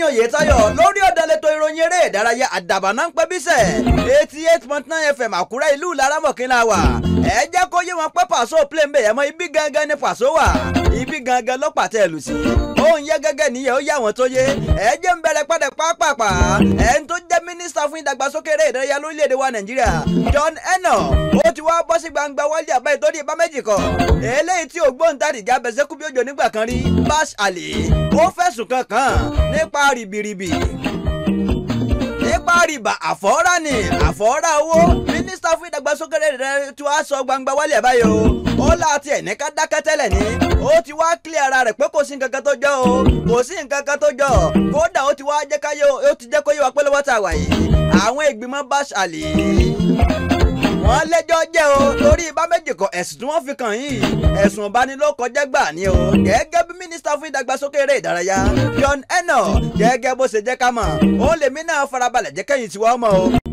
Tọ́lání Oyètáyọ̀ lórí ọ̀dàlẹ̀tọ̀ ìròyìn eré ìdárayá àdàbà náà ń pẹ́ bísẹ̀ eighty eight point nine fm àkúrẹ́ ìlú laramọ̀kínlá wà ẹ jẹ́ kó yé wọn pé pàṣọ play ń bẹ̀ yẹn mọ́ ibi gangan ni pàṣọ wà ibi gangan ló pàtẹ ẹ̀lù sí òun yẹ gẹ́gẹ́ nìyẹn ó yà wọ́n tó yé ẹ jẹ́ ń bẹ̀rẹ̀ padà pápápá ẹ̀ ń tó jẹ́ mínísítà fún ìdàgbàsókè eré ìdárayá lórílẹ̀‐èdè wa Nàìjíríà John Enoch ó ti wá bọ́ sí gbangba wálé àbá ìtọ́jú ìbá méjì kan eléyìí tí ògbóǹtarìgì abẹ́sẹ́kú bí òjò nígbà kan rí Bash Ali ó fẹ̀sùn kankan nípa rìbìrìbì nípa rìbà àfọ́rá ni àfọ́rá owó mínísítà fún ìdàgbàsókè rẹ̀ tí wàá sọ gbangba wálé ẹ̀ báyìí o ó láti ẹ̀ ní ká dákẹ́ tẹ́lẹ̀ ni ó ti wá kílẹ̀ ara rẹ̀ pé kò sí nǹkan kan tó jọ o kò sí nǹkan kan tó jọ kódà ó ti wá jẹ́ káyé ó ti jẹ́ kó yé wa pé lọ́wọ́ tá a wà yìí àwọn ìgbìmọ̀ Bash Ali wọ́n lẹ́jọ́ jẹ́ o torí ibà méjì kan ẹ̀sùn tí wọ́n fi kàn yìí ẹ̀sùn ìbanilókọjẹ́ gbà ní o gẹ́gẹ́ bí mínísítà fún ìdàgbàsókè eré ìdárayá John Enoch gẹ́gẹ́ bó ṣe jẹ́ ká mọ̀ ó lèmi náà farabalẹ̀ jẹ́ kẹ́yìn tí wọ́n mọ̀ o